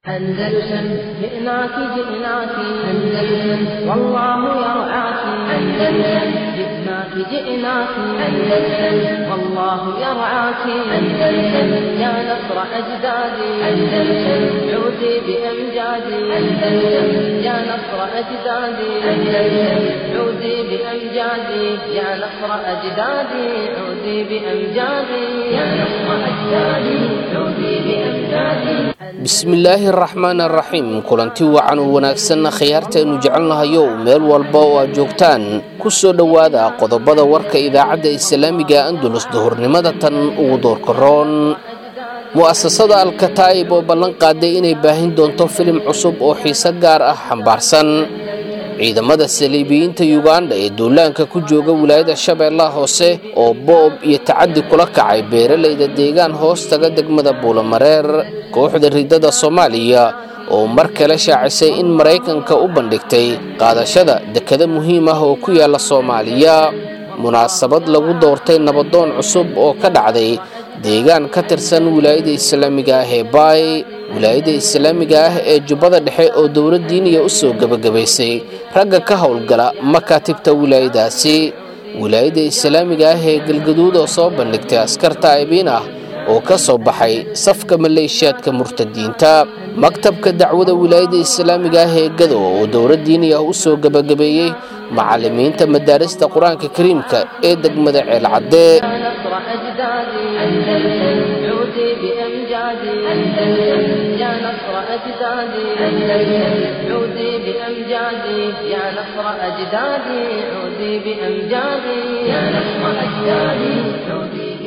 أندلسن جئناك جئناك أندلسن والله يرعاك أندلسن جئناك جئناك أندلسن والله يرعاك أندلسن يا نصر أجدادي أندلسن عودي بأمجادي أندلسن يا نصر أجدادي أندلسن عودي بأمجادي يا نصر أجدادي عودي بأمجادي يا نصر أجدادي عودي بأمجادي bismillaahi araxmaan araxiim kulanti wacan u wanaagsanna khiyaartaaynu jecelnahayow meel walba oo aad joogtaan ku soo dhowaada qodobada warka idaacadda islaamiga andulus duhurnimada tan ugu doorkaroon mu'asasada alkataa'ib oo ballan qaaday inay baahin doonto filim cusub oo xiise gaar ah xambaarsan ciidamada saliibiyiinta yuganda ee duulaanka ku jooga wilaayada shabeellaha hoose oo boob iyo tacaddi kula kacay beeralayda deegaan hoos taga degmada buulamareer kooxda ridada soomaaliya oo mar kale shaacisay in maraykanka u bandhigtay qaadashada dekado muhiim ah oo ku yaala soomaaliya munaasabad lagu doortay nabadoon cusub oo ka dhacday deegaan ka tirsan wilaayada islaamiga ah ee baay wilaayada islaamiga ah ee jubbada dhexe oo dowla diiniya u soo gebagabaysay ragga ka howlgala makaatibta wilaayadaasi wilaayada islaamiga ah ee galgaduud oo soo bandhigtay askar taa'ibiin ah oo ka soo baxay safka maleeshiyaadka murtadiinta maktabka dacwada wilaayada islaamiga ah ee gado oo dowla diini ah u soo gebagabeeyey macallimiinta madaarista qur-aanka kariimka ee degmada ceelcadde نصر أجدادي أندلسن عودي بأمجادي أندلسن يا نصر أجدادي أندلسن عودي بأمجادي يا نصر أجدادي عودي بأمجادي يا نصر أجدادي عودي بأمجادي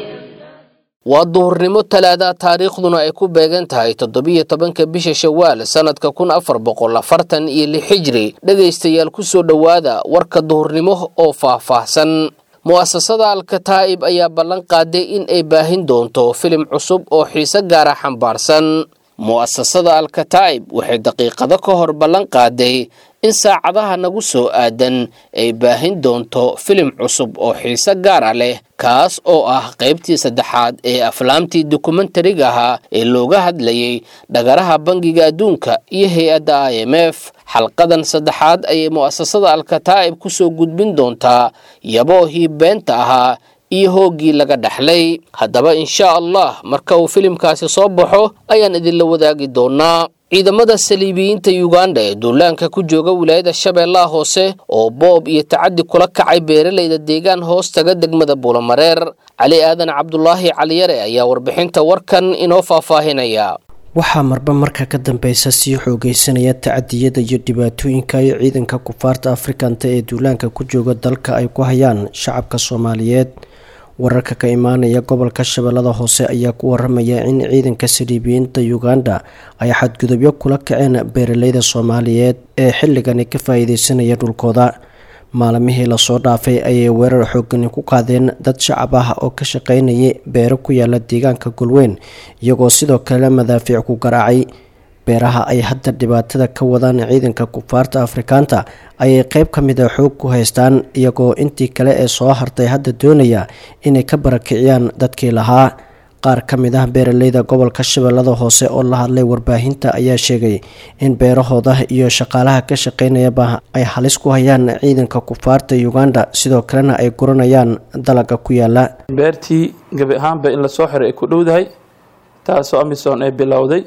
waa duhurnimo talaada taariikhduna ay ku beegan tahay toddobiyo tobanka bisha shawaal sannadka kun afar boqol afartan iyo lix xijri dhegaystayaal ku soo dhowaada warka duhurnimo oo faah-faahsan mu'asasada alkataa'ib ayaa ballan qaaday in ay baahin doonto filim cusub oo xiise gaara xambaarsan mu'asasada alkataa'ib waxay daqiiqado ka hor ballan qaaday in saacadaha nagu soo aadan ay baahin doonto filim cusub oo xiise gaara leh kaas oo ah qaybtii saddexaad ee aflaamtii dokumentariga ahaa ee looga hadlayay dhagaraha bangiga adduunka iyo hay-adda i m f xalqadan saddexaad ayay mu'asasada alkataa'ib ku soo gudbin doontaa yaboohii beenta ahaa iyo hooggii laga dhexlay haddaba inshaa allah marka uu filimkaasi soo baxo ayaan idinla wadaagi doonaa ciidamada saliibiyiinta yuganda ee duulaanka ku jooga wilaayada shabeellaha hoose oo boob iyo tacaddi kula kacay beeralayda deegaan hoos taga degmada buulamareer cali aadan cabdulaahi caliyare ayaa warbixinta warkan inoo faahfaahinaya waxaa marba marka ka dambeysa sii xoogeysanaya tacadiyada iyo dhibaatooyinka ay ciidanka kufaarta afrikanta ee duulaanka ku jooga dalka ay ku hayaan shacabka soomaaliyeed wararka ka imaanaya gobolka shabeellada hoose ayaa ku waramaya in ciidanka saliibiyiinta uganda ay xadgudubyo kula kaceen beeraleyda soomaaliyeed ee xilligani ka faa-iideysanaya dhulkooda maalmihii lasoo dhaafay ayay weerar xoogani ku qaadeen dad shacab ah oo ka shaqeynayay beero ku yaala deegaanka golweyn iyagoo sidoo kale madaafiic ku garaacay beeraha ay hadda dhibaatada ka wadaan ciidanka kufaarta afrikaanta ayay qeyb ka mid a xoog ku haystaan iyagoo intii kale ee soo hartay hadda doonaya inay ka barakiciyaan dadkii lahaa qaar ka mid ah beeraleyda gobolka shabeellada hoose oo la hadlay warbaahinta ayaa sheegay in beerahooda iyo shaqaalaha ka shaqeynayaba ay halis ku hayaan ciidanka kufaarta uganda sidoo kalena ay guranayaan dalaga ku yaala beertii gabi ahaanba in lasoo xiray ay ku dhowdahay taasoo amisom ay bilowday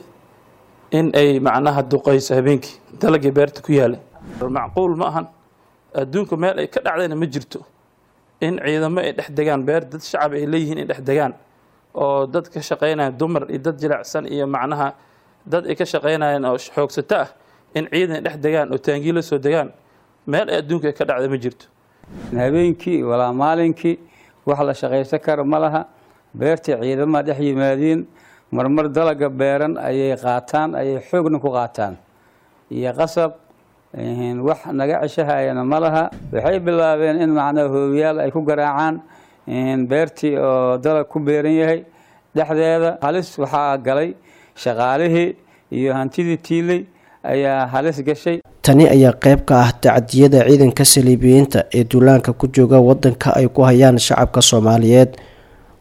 in ay macnaha duqayso habeenkii dalagii beerta ku yaalay macquul ma ahan adduunka meel ay ka dhacdayna ma jirto in ciidamo ay dhex degaan beer dad shacab ay leeyihiin ay dhex degaan oo dad ka shaqeynaya dumar iyo dad jilicsan iyo macnaha dad ay ka shaqeynayaan oo xoogsato ah in ciidan ay dhex degaan oo taangii la soo degaan meel ay adduunka ka dhacda ma jirto habeenkii walaa maalinkii wax la shaqaysan kara ma laha beertii ciidamaha dhex yimaadiin marmar dalaga beeran ayay qaataan ayay xoogna ku qaataan iyo qasab wax naga ceshahayana ma laha waxay bilaabeen in macnaha hoobiyaal ay ku garaacaan beertii oo dalag ku beeran yahay dhexdeeda halis waxaa galay shaqaalihii iyo hantidii tiiley ayaa halis gashay tani ayaa qeyb ka ah tacadiyada ciidanka saliibiyiinta ee duulaanka ku jooga wadanka ay ku hayaan shacabka soomaaliyeed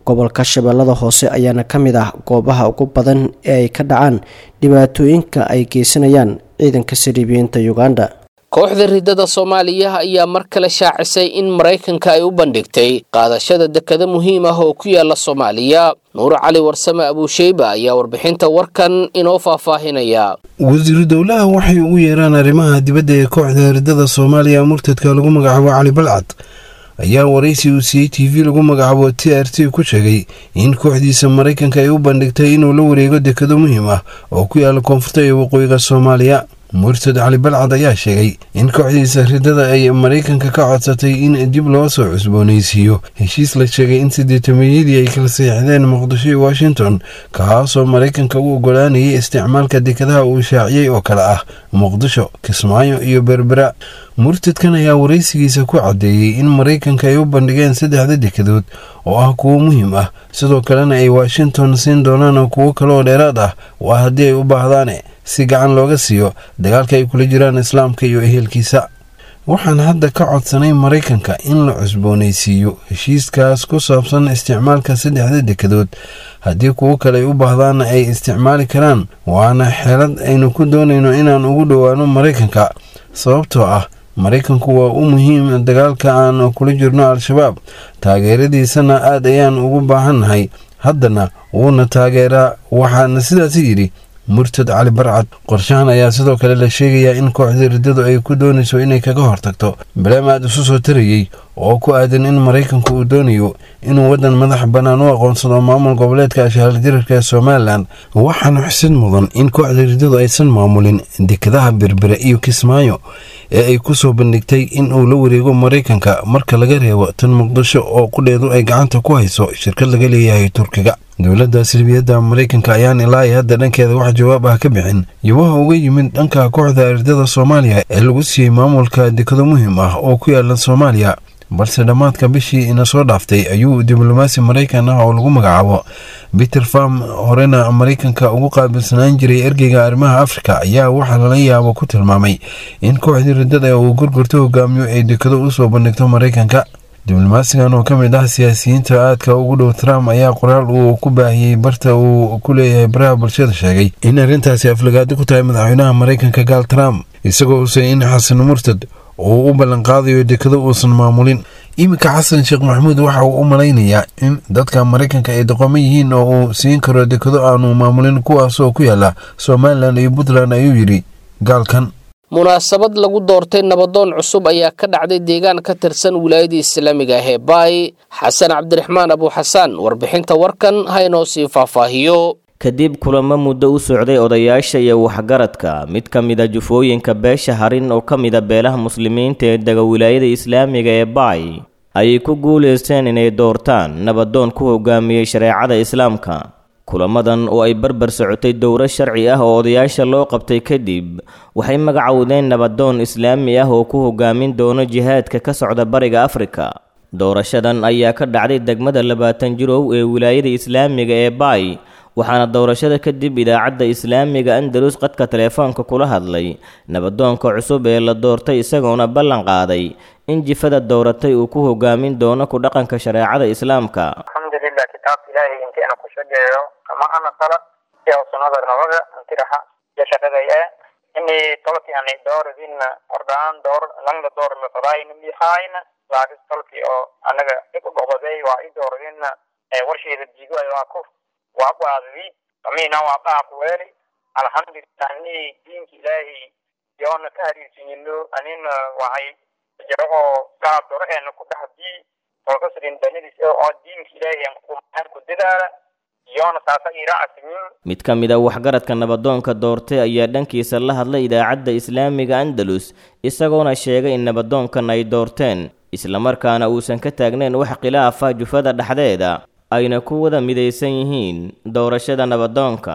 gobolka shabeellada hoose ayaana ka mid ah goobaha ugu badan ee ay ka dhacaan dhibaatooyinka ay geysanayaan ciidanka sariibiyiinta uganda kooxda riddada soomaaliya ayaa mar kale shaacisay in maraykanka ay u bandhigtay qaadashada dekado muhiim ah oo ku yaala soomaaliya nuur cali warsame abuusheyba ayaa warbixinta warkan inoo faahfaahinaya wasiiru dowlaha waxay ugu yeeraan arrimaha dibadda ee kooxda riddada soomaaliya murtadka lagu magacaabo cali balcad ayaa waraysi uu siiyey t v lagu magacaabo t r t ku sheegay in kooxdiisa maraykanka ay u bandhigtay inuu la wareego dekado muhiim ah oo ku yaala koonfurta ee waqooyiga soomaaliya murtad cali balcad ayaa sheegay in kooxdiisa riddada ay maraykanka ka codsatay in dib loo soo cusboonaysiiyo heshiis la sheegay in sideetameyadii ay kala saxiixdeen muqdisho iyo washington kaasoo maraykanka u ogolaanayay isticmaalka dekadaha uu shaaciyey oo kale ah muqdisho kismaayo iyo berbera murtadkan ayaa waraysigiisa ku caddeeyey in maraykanka ay u bandhigeen saddexda dekadood oo ah kuwo muhiim ah sidoo kalena ay washington siin doonaan kuwo kale oo dheeraad ah waa haddii ay u baahdaane si gacan looga siiyo dagaalka ay kula jiraan islaamka iyo ehelkiisa waxaan hadda ka codsanay maraykanka in la cusboonaysiiyo heshiiskaas ku saabsan isticmaalka saddexda dekadood haddii kuwo kale ay u baahdaanna ay isticmaali karaan waana xeelad aynu ku doonayno inaan ugu dhowaano maraykanka sababtoo ah maraykanku waa u muhiim dagaalka aan kula jirno al-shabaab taageeradiisana aad ayaan ugu baahannahay haddana wuuna taageeraa waxaana sidaasi yidhi murtad cali barcad qorshahan ayaa sidoo kale la sheegayaa in kooxda riddadu ay ku doonayso inay kaga hortagto baleem aad isu soo tarayey oo ku aadan in maraykanku uu doonayo inuu waddan madax bannaan u aqoonsado maamul goboleedka ashaaljararka ee somalilan waxaana xusid mudan in kooxda riddadu aysan maamulin dekadaha berbere iyo kismaayo ee ay ku soo bandhigtay in uu la wareego maraykanka marka laga reebo tan muqdisho oo qudheedu ay gacanta ku hayso shirkad laga leeyahay turkiga dowladda silbiyadda maraykanka ayaan ilaa i hadda dhankeeda wax jawaab ah ka bixin yabaha uga yimid dhanka kooxda ardada soomaaliya ee lagu siiyey maamulka dekado muhiim ah oo ku yaala soomaaliya balse dhammaadka bishii ina soo dhaaftay ayuu diblomaasi maraykan ah oo lagu magacaabo peter farm horena maraykanka ugu qaabilsanaan jiray ergeyga arrimaha afrika ayaa waxaa lala yaabo ku tilmaamay in kooxdii riddada uu gorgorto hogaamiyo ay dekado u soo bandhigto maraykanka diblomaasigan oo ka mid ah siyaasiyiinta aadka ugu dhow trump ayaa qoraal uu ku baahiyey barta uu ku leeyahay baraha bulshada sheegay in arrintaasi aflagaado ku tahay madaxweynaha maraykanka gaal trump isagoo husay in xasan murtad uu u ballanqaadayo dekado uusan maamulin iminka xasan sheekh maxamuud waxa uu u malaynayaa in dadka maraykanka ay doqomo yihiin oo uu siin karo dekado aanu maamulin kuwaasoo ku yaala somalilan iyo puntland ayuu yidhi gaalkan munaasabad lagu doortay nabadoon cusub ayaa ka dhacday deegaan ka tirsan wilaayada islaamiga ah ee baay xasan cabdiraxmaan abuuxasaan warbixinta warkan ha inoo sii faahfaahiyo kadib kulamo muddo u socday odayaasha iyo waxgaradka mid ka mida jufooyinka beesha harin oo ka mida beelaha muslimiinta ee dega wilaayada islaamiga ee baay ayay ku guulaysteen inay doortaan nabadoon ku hogaamiyey shareecada islaamka kulamadan oo ay barbar socotay dowro sharci ah oo odayaasha loo qabtay kadib waxay magacowdeen nabadoon islaami ah oo ku hogaamin doono jihaadka ka socda bariga afrika doorashadan ayaa ka dhacday degmada labaatan jirow ee wilaayada islaamiga ee baay waxaana doorashada kadib idaacadda islaamiga andalus qadka teleefoonka kula hadlay nabadoonka cusub ee la doortay isagoona ballan qaaday in jifada dowratay uu ku hogaamin doono ku dhaqanka shareecada islaamka alxamdulilah kitaabka ilaahay intii ana ku shageeyo kama ana kala iyo sunnada nabaga intiraxa iyo shaqadaya ini tolki ani dooradina ordaan door langda door la fadaayna mihaayna laakis tolki oo anaga iku goboday waa i dooradina warsheeda diigoay waa ku waa qaadadi kamina waa qaaq weeli alxamdulilah ini diinka ilaahay yoona ka hariirsinyino anina waxay jirahoo kaa doro eena ku dhaxdii tolkasrin danidis oo diinka ilaahay kumaan ku dadaala yoona saasa iraacasigin mid ka mid a waxgaradka nabadoonka doortay ayaa dhankiisa la hadlay idaacadda islaamiga andalus isagoona sheegay in nabadoonkan ay doorteen islamarkaana uusan ka taagnayn wax khilaafa jufada dhexdeeda ayna ku wada midaysan yihiin doorashada nabadoonka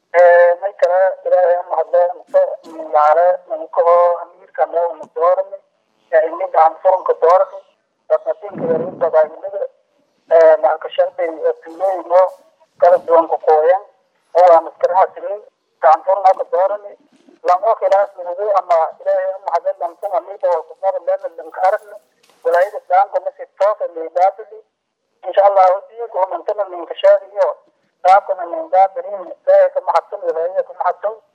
may kale ilaahay mahadle yaale ninkaho amiirkane una doorani ini gacan furunka doorani dadnatinka yarintabaahinada marka shardi tuulooyino kala duwan ku qooyan oo aan maskaraha simin gacan furnaka doorani lamo khilaaf nugu ama ilaahay mahadle lamsan amiida oo kusmada leena lanka aragna walaayada islaamka masi toosa liibaabili insha allahu diinka umantana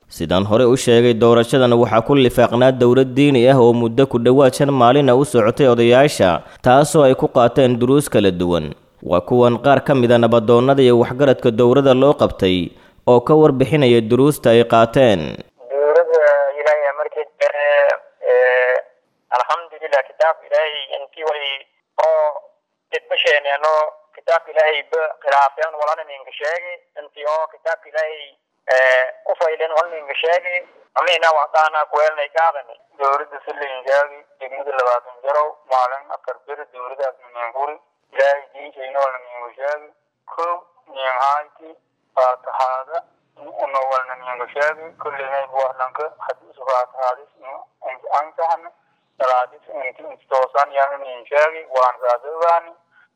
sidaan hore u sheegay doorashadan waxaa ku lifaaqnaa dowlad diini ah oo muddo ku dhowaad shan maalina u socotay odayaasha taasoo ay ku qaateen duruus kala duwan waa kuwan qaar ka mida nabadoonnada iyo waxgaradka dowladda loo qabtay oo ka warbixinaya duruusta ay qaateen dowladda ilaahay markii alxamdulilah kitaabka ilaahay intii wali oo didbasheeneeno kitaabka ilaahay ba khilaafeen walana ninka sheegay intii oo kitaabka ilaahay ku faylen wal ninka sheegay amina waxdaana kuweelnay kaadani dowladda silinjaagi degmada labaatan jarow maalin afar bir dowladaas ninkuri ilaahay diinkeena wala ninka sheegi kow ninhaanti faatahaada una walna ninka sheegi kullinay buwahlanka hadiisu faatahaadis ansaxna salaadis inti intoosan yaanu nin sheegi waan saadogaani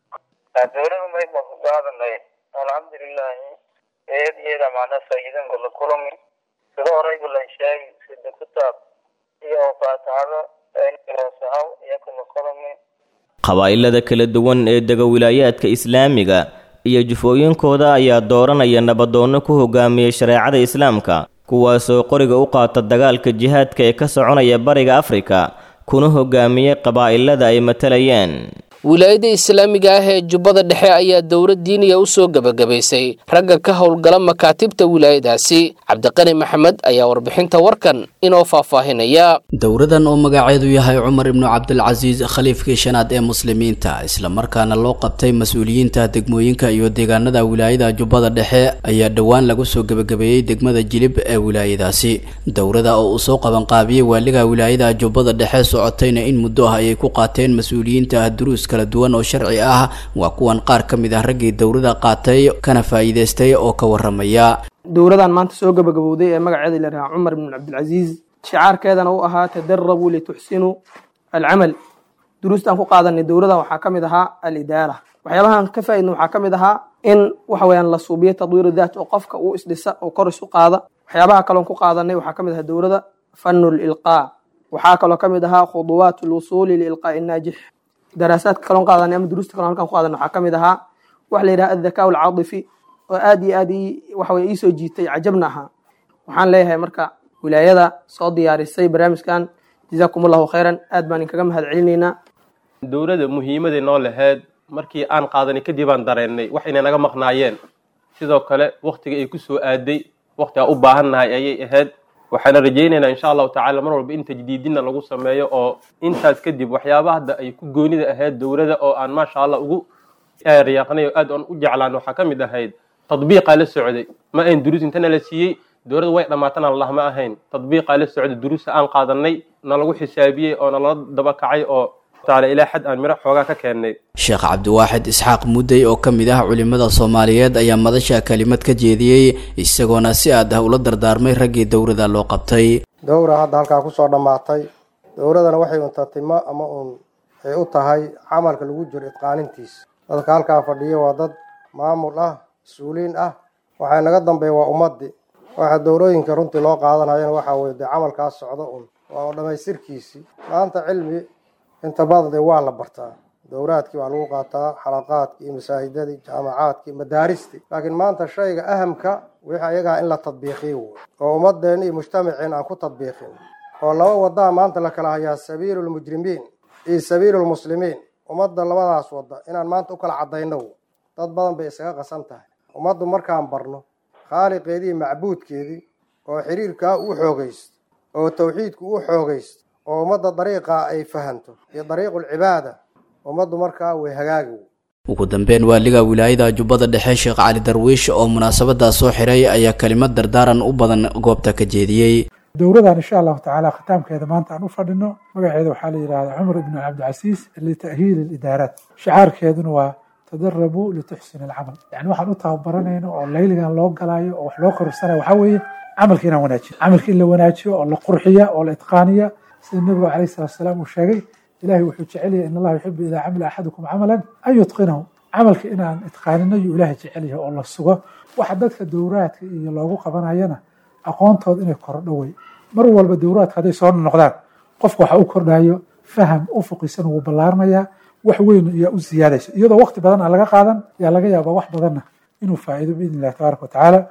dowlada may maqaadanay alxamdulilahi eed iyada macna faa'iidan gola kulami sida horeyba la sheegi sida kitaab iyo faatahada inoosahaw iyo kula kulami qabaa'ilada kala duwan ee dega wilaayaadka islaamiga iyo jufooyinkooda ayaa dooranaya nabadoonno ku hogaamiyey shareecada islaamka kuwaasoo qoriga u qaata dagaalka jihaadka ee ka soconaya bariga afrika kuna hogaamiyey qabaa'ilada ay matalayeen wilaayada islaamiga ah ee jubbada dhexe ayaa dowlad diiniga u soo gebagabaysay ragga ka howlgala makaatibta wilaayadaasi cabdiqani maxamed ayaa warbixinta warkan inoo faahfaahinaya dowradan oo magaceedu yahay cumar ibnu cabdilcasiis khaliifkii shanaad ee muslimiinta islamarkaana loo qabtay mas-uuliyiinta degmooyinka iyo deegaanada wilaayada jubbada dhexe ayaa dhowaan lagu soo gebagabeeyey degmada jilib ee wilaayadaasi dowrada oo uu soo qabanqaabiyey waaliga wilaayada jubbada dhexe socotayna in muddo ah ayay ku qaateen mas-uuliyiinta duruus kala duwan oo sharci ah waa kuwan qaar ka mid ah raggii dowrada qaatay kana faa'iidaystay oo ka waramaya dowladan maanta soo gabagabowday ee magaceeda la yidhaha cumar ibn cabdilcasiis shicaarkeedana uu ahaa tadarabuu lituxsinuu alcamal duruustaan ku qaadanay dowladan waxaa ka mid ahaa alidaara waxyaabahan ka faaidna waxaa ka mid ahaa in waxa weyaan la suubiyo tadwiiru daat oo qofka uu isdhisa oo kor isu qaada waxyaabaha kaloon ku qaadanay waxaa ka mid ahaa dowlada fanu lilqaa waxaa kaloo ka mid ahaa khuduwaat lwusuuli liilqaa'i naajix daraasaadka kaloon qaadanay ama duruusta kalon halkan ku qaadanay waxaa ka mid ahaa waxa la yidhaha adhakaa alcaadifi oo aad iyo aad waxa weye iisoo jiitay cajabna ahaa waxaan leeyahay marka wilaayada soo diyaarisay barnaamijkan jazaakum allahu khayran aad baan inkaga mahad celinaynaa dowladda muhiimaday noo lahayd markii aan qaadanay kadib aan dareennay wax inay naga maqnaayeen sidoo kale waktiga ay ku soo aaday wakti aan u baahannahay ayay ahayd waxaana rajaynaynaa insha allahu tacala mar walba in tajdiidina lagu sameeyo oo intaas kadib waxyaabaha hadda ay ku goonida ahayd dowladda oo aan maasha allah ugu riyaaqnay oo aad aan u jeclaan waxaa ka mid ahayd tadbiiqaa la socday ma ayn duruus intana la siiyey dowladda way dhammaatana allah ma ahayn tadbiiqaa la socday duruusta aan qaadanay na lagu xisaabiyey oo nalala daba kacay oo taala ilaa xad aan miro xoogaa ka keennay sheekh cabdiwaaxid isxaaq mudday oo ka mid ah culimmada soomaaliyeed ayaa madasha kelimad ka jeediyey isagoona si aad ah ula dardaarmay raggii dowrada loo qabtay dowra hadda halkaa kusoo dhammaatay dowladana waxay untatimo ama uun ay u tahay camalka lagu jiro idqaanintiisa dadka halkaa fadhiya waa dad maamul ah mas-uuliin ah waxay naga dambeeya waa ummadii waxa dowlooyinka runtii loo qaadanayana waxaa weye dee camalkaas socdo un waa dhammaystirkiisii maanta cilmi inta badan dee waa la bartaa dowraadkii waa lagu qaataa xalaqaadkii masaajidadii jaamacaadkii madaaristii laakiin maanta shayga ahamka wixii ayagaa in la tadbiiqiyo wey oo ummadeenna iyo mujtamaceen aan ku tadbiiqin oo laba wadaa maanta la kala hayaa sabiilu lmujrimiin iyo sabiilu lmuslimiin ummadda labadaas wadda inaan maanta u kala caddayno dad badan bay isaga qasan tahay ummaddu markaan barno khaaliqeedii macbuudkeedii oo xiriirkaa u xoogaysto oo tawxiidku u xoogaysto oo ummadda dariiqaa ay fahanto iyo dariiqulcibaada ummaddu markaa way hagaagi ugu dambeyn waaliga wilaayada jubbada dhexe sheekh cali darwiish oo munaasabadaas soo xiray ayaa kelimad dardaaran u badan goobta ka jeediyey dowladan insha allahu tacaala khitaamkeeda maanta aan u fadhino magaceeda waxaa la yidhahdaa cumar ibnu cabdicasiis lita'hiili lidaaraat shicaarkeeduna waa tadarabuu lituxsin alcamal yani waxaan u tababaranayno oo layligan loo galaayo oo wax loo korursanayo waxaa weeye camalka inaan wanaajiyo camalka in la wanaajiyo oo la qurxiya oo la itqaaniya sida nabigu calayhi salatu wasalaam uu sheegay ilahay wuxuu jecel yahay in allaha yuxibu idaa camila axadukum camalan an yutqinahu camalka inaan itqaanino yuu ilaahay jecel yahay oo la sugo waxa dadka dowraadka iyo loogu qabanayana aqoontooda inay kordho wey mar walba dowraadka hadday soo noqdaan qofka waxa u kordhayo faham ufuqisan wuu ballaarnayaa wax weyn ayaa u siyaadaysa iyadoo waqti badan aan laga qaadan yaa laga yaabaa wax badanna inuu faa'iido biidn illahi tabaaraka watacaala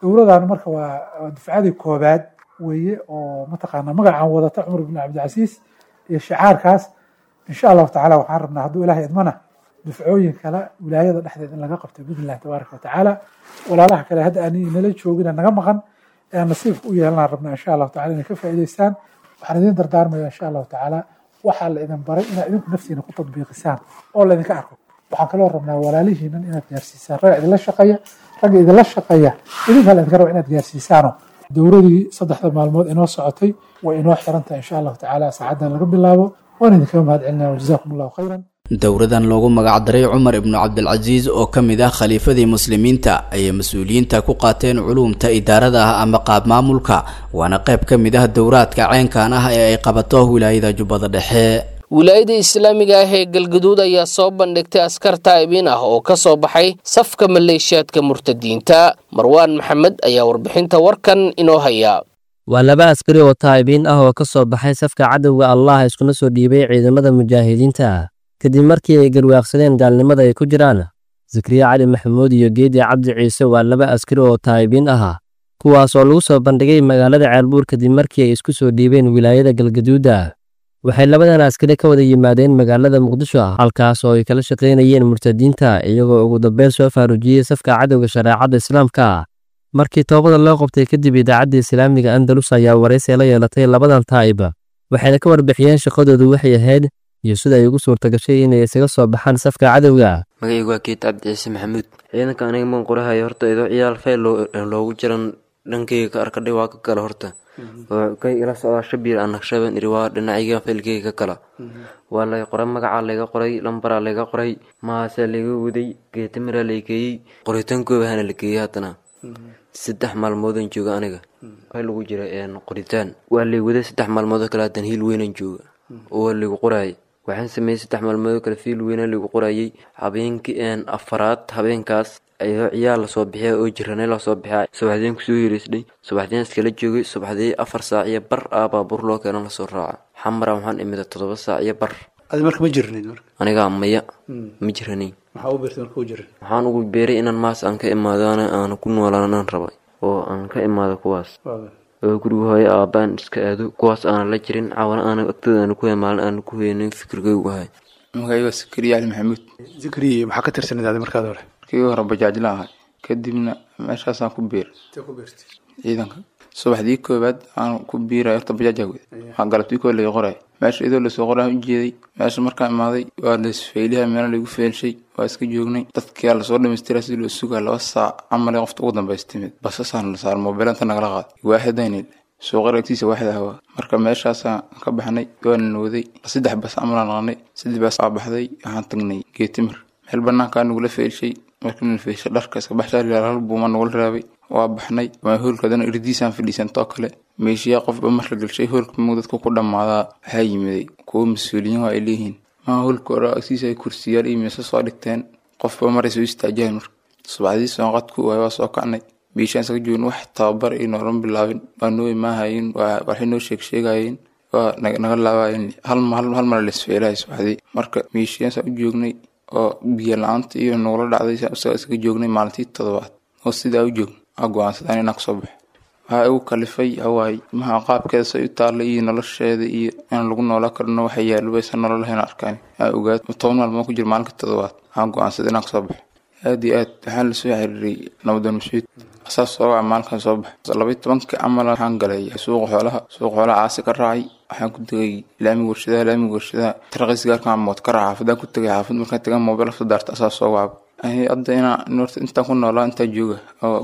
dowladan marka waa dufcadii koobaad weeye oo mataqaanaa magacan wadata cumar ibn cabdilcasiis iyo shicaarkaas insha allahu tacala waxaan rabnaa hadduu ilahay idmana dufcooyin kale wilaayada dhexdeed in laga qabto biidnillahi tabaaraka watacaala walaalaha kale hadda aan nala joogina naga maqan ee nasiibka u yeelanaan rabnaa insha allahu tacala inay ka faa'iidaystaan waxaan idin dardaarmaya insha allahu tacaala waxaa la idin baray inaad idinku naftiina ku tadbiiqisaan oo laydinka arko waxaan kaloo rabnaa walaalihiinan inaad gaarsiisaan ragga idinla shaqeeya ragga idinla shaqeeya idinkaa laydinka raba inaad gaarsiisaano dowladii saddexda maalmood inoo socotay way inoo xirantahay insha allahu tacaala saacaddan laga bilaabo waan idinkaga mahad celinaya wajazakum allahu khayran dowladan loogu magacdaray cumar ibnu cabdilcasiis oo ka mid ah khaliifadii muslimiinta ayay mas-uuliyiinta ku qaateen culuumta idaarada ah ama qaab maamulka waana qayb ka mid ah dowraadka ceenkan ah ee ay qabato wilaayada jubbada dhexe wilaayada islaamiga ah ee galgaduud ayaa soo bandhigtay askar taa'ibiin ah oo ka soo baxay safka maleeshiyaadka murtadiinta marwaan maxamed ayaa warbixinta warkan inoo haya waa laba askari oo taa'ibiin ah oo ka soo baxay safka cadowga allah iskuna soo dhiibay ciidamada mujaahidiinta kadib markii ay garwaaqsadeen gaalnimada ay ku jiraan zakariya cali maxamuud iyo geedi cabdi ciise waa laba askari oo taa'ibiin ah kuwaas oo lagu soo bandhigay magaalada ceelbuur kadib markii ay isku soo dhiibeen wilaayada galgaduuda waxay labadan askari ka wada yimaadeen magaalada muqdisho halkaas oo ay kala shaqaynayeen murtadiinta iyagoo ugu dambeyn soo faarujiyey safka cadowga shareecadda islaamka markii toobada loo qabtay kadib idaacadda islaamiga andalus ayaa waraysi la yeelatay labadan taa'ib waxayna ka warbixiyeen shaqadoodu waxay ahayd iyo sida ay ugu suurta gashay inay isaga soo baxaan safka cadowga magacaygu waa geed cabdi ciise maxamuud ciidanka aniga maan qorahayo horta idoo ciyaal fayl loogu jiran dhankayga ka arkadhay waa ka kala horta oo kay ila socdaa shabiir aan naqshaban iri waa dhinacayga faylkayga ka kala waa lay qoray magacaa layga qoray lambaraa layga qoray mahaasaa layga waday geetamiraa lay geeyey qoritaankooba hana la geeyey haddana saddex maalmoodaan jooga aniga waxaa lagu jira qoritaan waa lay waday saddex maalmoodoo kale haddana hiil weynaan jooga oo waa laygu qoraayay waxaan sameeyey saddex maalmoodoo kale fiil weynaa laygu qorayay habeenkii afaraad habeenkaas ayadoo ciyaal lasoo bixiya oo jiranay lasoo bixiya subaxdeen kusoo hireysnay subaxdeen iskala joogay subaxdii afar saac iyo bar ah baabuur loo keena lasoo raaca xamara waxaan imida toddoba saac iyo bar adi marka ma jirnayd marka anigaa maya ma jiranayn maxaa u beertay marka u jiran waxaan ugu beeray inaan maas aan ka imaado ana aan ku noolaan aan rabay oo aan ka imaado kuwaas oo guriga hooyo aabaan iska aado kuwaas aanan la jirin cawana aanan agtooda aana ku maalin aanan ku heynin fikirkaygu ahay magacayga waa sakariya cali maxamuud zakariya maxaa ka tirsanid adi markaad hore markii hore bajaajla ahay kadibna meeshaasaan ku biir ciidanka subaxdii koobaad aan ku biiray horta bajaajaa wada waxaa galabtii koobaad laga qoray meesha idoo lasoo qoraa u jeeday meesha markaan imaaday waa lasfeyliha meela lagu feelshay waa iska joognay dadkia lasoo dhamaystira sidii loo sugaa laba saac camale qofta ugu dambaysa timid basasaan la saar moobeelanta nagala qaaday waaxidaynil suuqa agtiisa waaxid ahwaa marka meeshaasaan ka baxnay waana nooday saddex bas amalaan naqnay saddex bas aa baxday waxaan tagnay geetimir meel banaankaa nagula feelshay markii la feeshay dharka iska baxshaa hal buuma nagula raabay waa baxnay waa hoolka hadana irdiisaan fadhiisantoo kale meeshiyaa qofba marka galshay hoolka muu dadka ku dhammaadaa waxaa yimiday kuwo mas-uuliyiin waa ay leeyihiin maa hoolka hore agtiisa ay kursiyaal iyo miise soo dhigteen qofba maray soo istaajahan marka subaxdii soonqadku waay waa soo kacnay meeshaan isaga joogin wax tababar iyo noolan bilaabin waa noo imaahayin waa waxay noo sheeg sheegayeen waa naga laabayen hal hal mar lesfeelahay subaxdii marka meeshiyaansa u joognay oo biyo la-aanta iyo nugula dhacday isaga isaga joognay maalintii toddobaad oo sidaa u joogn aa go-aansadaan inaan kasoo baxo waxaa igu kalifay hawaay maha qaabkeeda say u taallay iyo nolosheeda iyo inaan lagu noolaa karno waxay yaalubaysa nolol lahayn arkaan aa ogaad toban maalmood ku jira maalinka toddobaad aan go-aansaday inaan kasoo baxo aad iyo aad waxaan lasoo xiriiray nabadoon mascuud asaas soo waca maalinkan soo baxa labaiy tobanka camal waxaan galay suuqa xoolaha suuqa xoolaha caasi ka raacay waxaan ku tegay laamiga warshadaha laamiga warshadaha tarqiis gaarkan mood ka raaca xaafadaan ku tegay xaafad markaan tagan mobil afta daarta asaas soo wacba hadda inaan horta intaan ku noolaa intaa jooga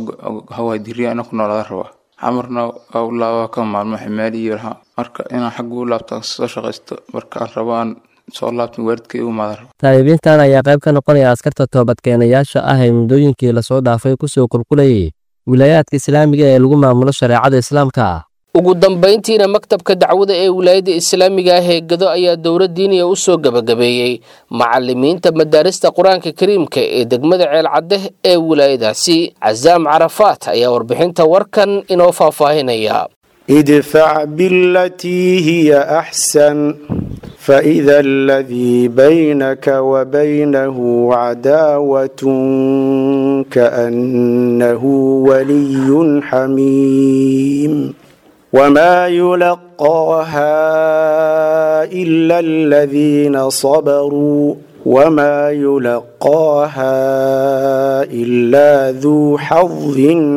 hawaay diriya inaan ku noolaada rabaa xamarna waa u laabaa ka maalmo ximaali iyo laha marka inaan xagga u laabta soo shaqaysto markaan rabo aan soo laabtin waalidkay u imaada rabo taa'ibiintan ayaa qayb ka noqonaya askarta toobadkeenayaasha ah ee muddooyinkii lasoo dhaafay kusoo qulqulayay wilaayaadka islaamiga ee lagu maamulo shareecada islaamka ugu dambayntiina maktabka dacwada ee wilaayadda islaamiga ah ee gado ayaa dowla diiniya u soo gebagabeeyey macalimiinta madaarista qur-aanka kariimka ee degmada ceelcadeh ee wilaayadaasi casaam carafaat ayaa warbixinta warkan inoo faahfaahinaya idfac bilatii hiya axsan فإذا الذي بينك وبينه عداوة كأنه ولي حميم وما يلقاها إلا الذين صبروا وما يلقاها إلا ذو حظ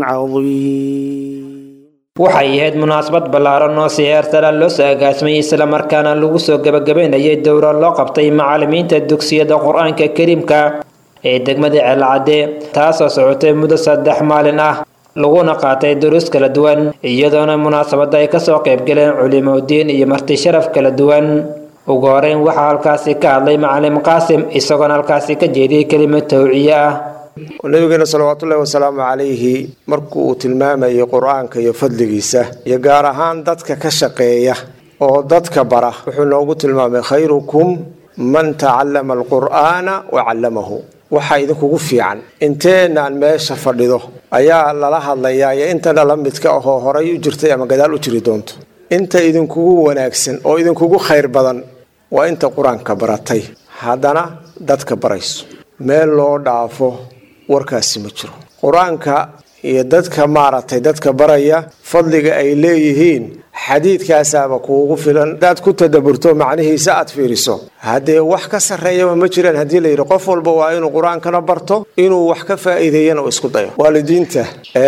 عظيم waxay ahayd munaasabad ballaaran oo si heertara loo soo agaasimay islamarkaana lagu soo gebagabaynayay dowro loo qabtay macallimiinta dugsiyada qur-aanka kariimka ee degmada ceelcadde taasoo socotay muddo saddex maalin ah laguna qaatay duruus kala duwan iyadoona munaasabadda ay kasoo qaybgaleen culimodiin iyo marti sharaf kala duwan ugu horeyn waxaa halkaasi ka hadlay macalim qaasim isagoona halkaasi ka jeediyey kelimad tawciye ah nabigeena salawaatullaahi wasalaamu calayhi markuu uu tilmaamayay qur-aanka iyo fadligiisa iyo gaar ahaan dadka ka shaqeeya oo dadka bara wuxuu noogu tilmaamay khayrukum man tacallama alqur'aana wa callamahu waxaa idinkugu fiican inteenaan meesha fadhido ayaa lala hadlayaa iyo intana la midka ahoo horay u jirtay ama gadaal u jiri doonto inta idinkugu wanaagsan oo idinkugu khayr badan waa inta qur-aanka baratay haddana dadka barayso meel loo dhaafo warkaasi ma jiro qur-aanka iyo dadka maaragtay dadka baraya fadliga ay leeyihiin xadiidkaasaaba kuugu filan hadaad ku tadaburto macnihiisa aad fiiriso haddee wax ka sarreeyaba ma jiraan haddii la yidhi qof walba waa inuu qur-aankana barto inuu wax ka faa'iideeyana uu isku dayo waalidiinta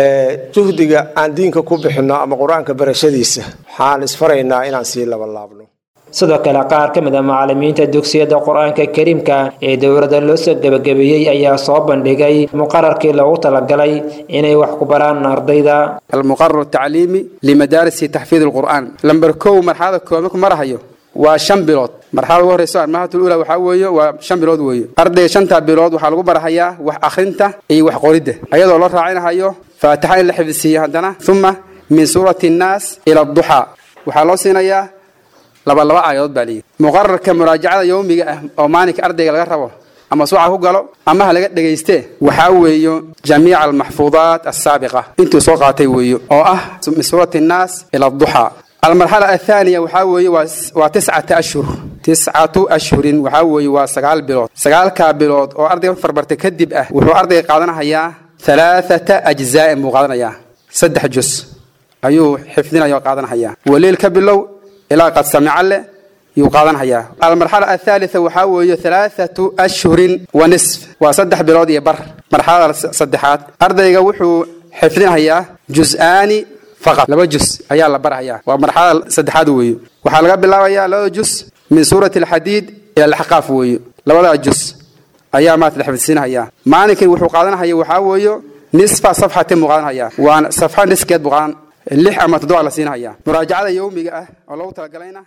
juhdiga aan diinka ku bixinno ama qur-aanka barashadiisa waxaan isfaraynaa inaan sii labalaabno sidoo kale qaar ka mid a macallimiinta dugsiyada qur-aanka kariimka ee dowladda loo soo gebagabeeyey ayaa soo bandhigay muqararkii loogu talagalay inay wax ku baraan ardayda المقرر التعليمي لمدارس تحفيظ القرآن لمبر كو مرحلة كو مكو مرحيو waa shan bilood marxalada ugu horeyso armahatul ula waxaa weeye waa shan bilood weeye ardayga shanta bilood waxaa lagu barahayaa wax akhrinta iyo wax qoridda ayadoo loo raacinahayo faatixa in la xifdisiiyo haddana uma min suurati annaas ila aduxaa waxaa loo siinayaa laba laba aayadood baa layidhi muqararka muraajacada yowmiga ah oo maalinka ardayga laga rabo ama suuca ku galo ama ha laga dhegayste waxaa weeyo jamiica almaxfuudaat asaabiqa intuu soo qaatay weeyo oo ah min suurati annaas ila aduxaa المرحلة الثانية وحاوي وتسعة أشهر تسعة أشهر وحاوي وسقال بلود سقال كابلود أو أرضي فربرت كدب أه وحو أرضي قادنا هيا ثلاثة أجزاء مقادنا هيا سدح جزء أيو حفظنا يو قادنا هيا وليل كبلو إلى قد سمع له يقادنا هيا المرحلة الثالثة وحاوي ثلاثة أشهر ونصف وصدح بلود يبر مرحلة صدحات أرضي وحو حفظنا هيا جزءان فقط لaba jus ayaa la barahayaa waa marxalada saddexaad weeye waxaa laga bilaabayaa labada jus min suurati alxadiid ila alxaqaaf weeye labadaa jus ayaa maata la xifdisiinahayaa maalinkii wuxuu qaadanahaya waxaa weeyo nisfa safxatin buu qaadanhayaa waana safxa niskeed buu qaadan lix ama toddoba la siinahayaa muraajacada yowmiga ah oo loogu talagalayna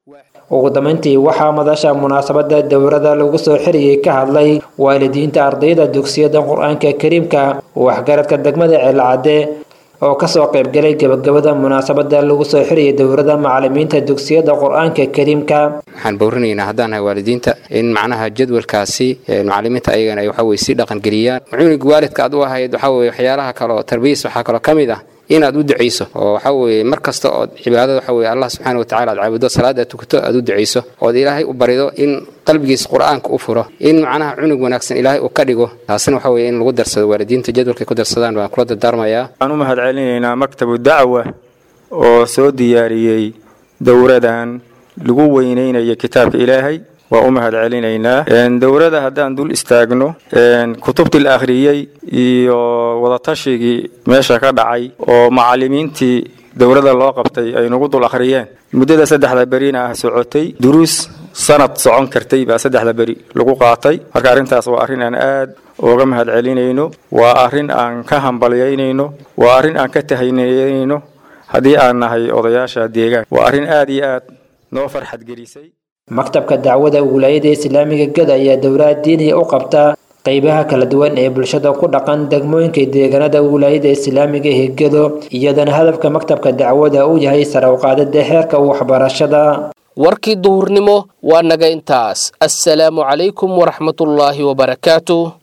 ugu dambeyntii waxaa madasha munaasabada dowrada lagu soo xiriyey ka hadlay waalidiinta ardayda dugsiyada qur-aanka kariimka waxgaradka degmada ceelcadde oo kasoo qaybgalay gebagabada munaasabada lagu soo xiriyay dowrada macalimiinta dugsiyada qur-aanka kariimka waxaan bowrinaynaa haddaan nahay waalidiinta in macnaha jadwalkaasi macalimiinta ayagana ay waxaweye si dhaqangeliyaan cunuga waalidka aad u ahayd waxaweye waxyaalaha kale oo tarbiyis waxaa kaloo ka mid ah inaad u ducayso oo waxa weeye mar kasta ood cibaadada waxa weye allah subxaana wa tacala aad caabudo salaada aad tukato aad u ducayso ood ilaahay u barido in qalbigiisa qur-aanka u furo in macnaha cunug wanaagsan ilaahay uu ka dhigo taasina waxa weye in lagu darsado waalidiinta jadwalkay ku darsadaan baan kula dardaarmayaa waxaan u mahad celinaynaa maktabu dacwa oo soo diyaariyey dowradan lagu weyneynayo kitaabka ilaahay waa u mahad celinaynaa dowrada haddaan dul istaagno kutubtii la akhriyey iyo wadatashigii meesha ka dhacay oo macalimiintii dowrada loo qabtay ay nagu dul akhriyeen muddada saddexda berina ah socotay duruus sanad socon kartay baa saddexda beri lagu qaatay marka arrintaas waa arrin aan aad uga mahad celinayno waa arrin aan ka hambalyaynayno waa arrin aan ka tahaynayno haddii aan nahay odayaasha deegaan waa arrin aad iyo aad noo farxad gelisay maktabka dacwada wilaayada islaamiga gada ayaa dowlad diiniya u qabta qeybaha kala duwan ee bulshada ku dhaqan degmooyinka deegaanada wilaayada islaamiga ee gado iyadana hadafka maktabka dacwada uu yahay sare u qaadida heerka waxbarashada warkii duhurnimo waa naga intaas assalaamu calaykum waraxmatullaahi wabarakaatu